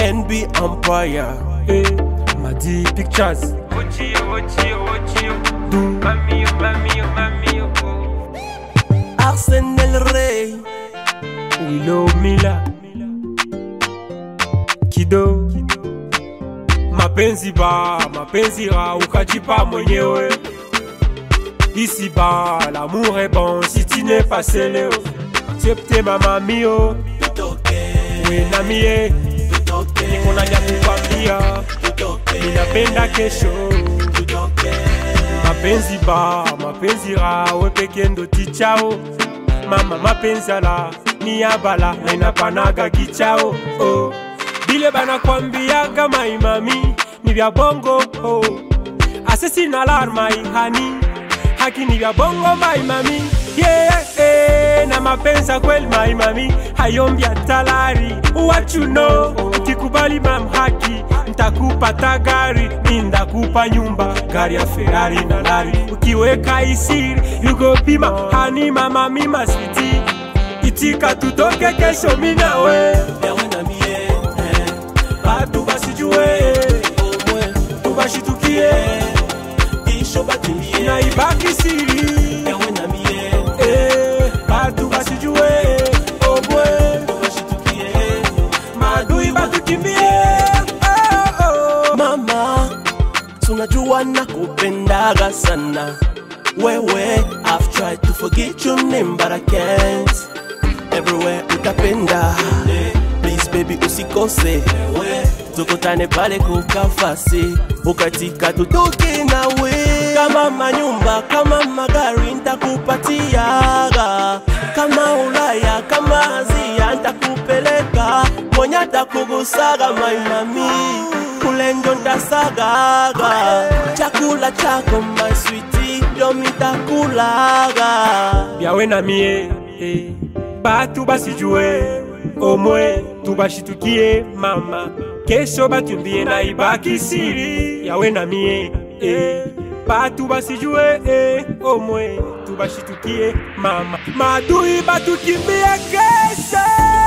NB Empire. Eh, Madi Pictures. Ochio, ochio, ochio. Du. Mami, oh, mami, oh, mami, oh, oh. Arsenal Ray. Willow Mila. Kido. Mapenzi ba, mapenzi ra, ukajipa mwenyewe. Ici bas, l'amour est bon si tu n'es pas scellé. Accepte mama mio, we na mie, niko na ya kukwambia, ninapenda kesho. Mapenzi ba, mapenzi ra, we peke ndo tichao. Mama mapenzi ala, ni ya bala, na inapanaga kichao. Oh. Bile banakwambiaga maimami, ni vya bongo. Oh. Asesi na alarma ihani haki ni vya bongo maimami yeah, yeah, na mapenza kweli maimami hayombi talari what you know ukikubali mam haki ntakupata gari mi ndakupa nyumba gari ya ferari na lari ukiweka isiri yugopima hani mama mima switi itika tutoke kesho minawe Yawe na mie, eh. batu basijue Omwe, tubashitukie isho batulie. na ibaki siri Yawe na mie, Eh, batu basijue obwe bashitukie. madui batukimbie oh, oh. Mama, tunajua nakupendaga sana. Wewe, I've tried to forget your name but I can't. Everywhere utapenda. Please baby usikose. Tukutane pale kukafasi. Ukatika tutoke nawe. Kama manyumba, kama magari ntakupatiaga. Kama Ulaya, kama Azia ntakupeleka. Mwenye atakugusaga my mami kule ndo ndasagaga chakula chako my sweetie ndo mitakulaga byawe na mie eh. batu basijue omwe tubashitukie mama kesho batumbie na ibaki siri yawe na mie eh. batu basijue eh. omwe tubashitukie mama madui batukimbie kesho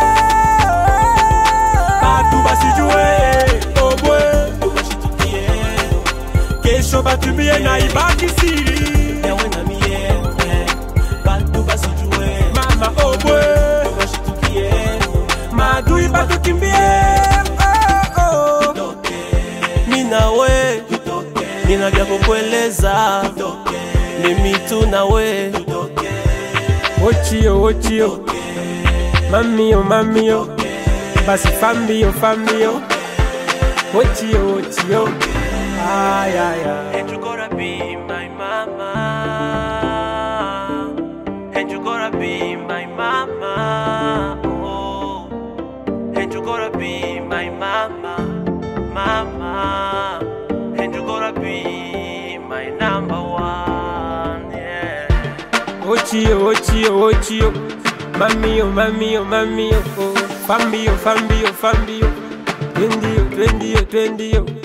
batu basijue omwe ubashitukie kesho batumbie na ibaki siri yawe na mie eh, batu basijue mama omwe ubashitukie madui batukimbie oh, oh. toke minawe nina vya kukueleza mimi tu nawe ochio ochio mamio mamio basi fambio fambio ochio ochio ayaya And you gotta be my mama. And you gotta be my mama. Oh. And you gotta be my mama. Mama. And you gotta be my number one. Yeah. ochio ochio ochio mamio mamio mamio oh. fambio fambio fambio twendio twendio twendio